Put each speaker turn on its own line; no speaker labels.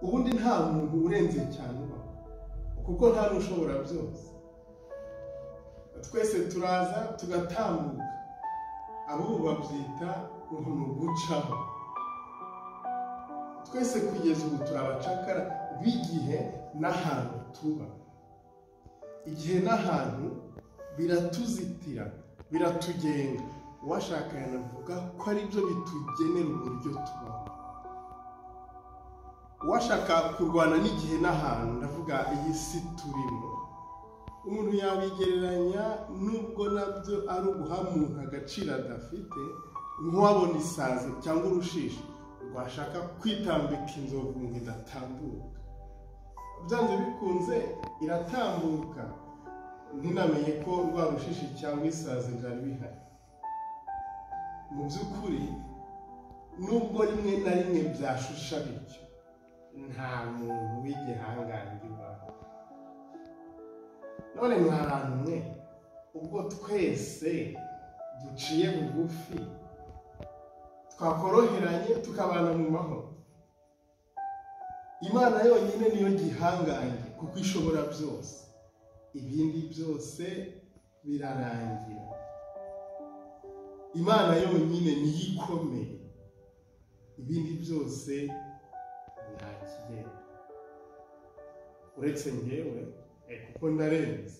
ubundi nta muntu urenze cyane ubaho kuko nta n'ushobora byose twese turaza tugatambuka abo babyita ngo ni ugucaho twese kugeza ubu turi abacakara b'igihe n'ahantu tuba igihe n'ahantu biratuzitira biratugenga uwashaka yanavuga ko ari byo bitugenera uburyo tubaho uwashaka kurwana n'igihe n'ahantu ndavuga iyi si turimo umuntu yabigereranya nubwo nabyo ari uguha umuntu agaciro adafite nk'uwabona isazi cyangwa urushishi rwashaka kwitambika inzovu ngo idatambuka byanze bikunze iratambuka ntinamenye ko rwa rushishi cyangwa isazi byari bihari mu by'ukuri nubwo rimwe na rimwe byashusha bityo nta muntu w'igihangange ubaho none mwaranwe ubwo twese duciye bugufi twakoroheranye tukabana mu mahoro imana yonyine niyo gihangange kuko ishobora byose ibindi byose birarangira imana yonyine niyo ikomeye ibindi byose ntakigenda uretse ngewe kuko ndarenze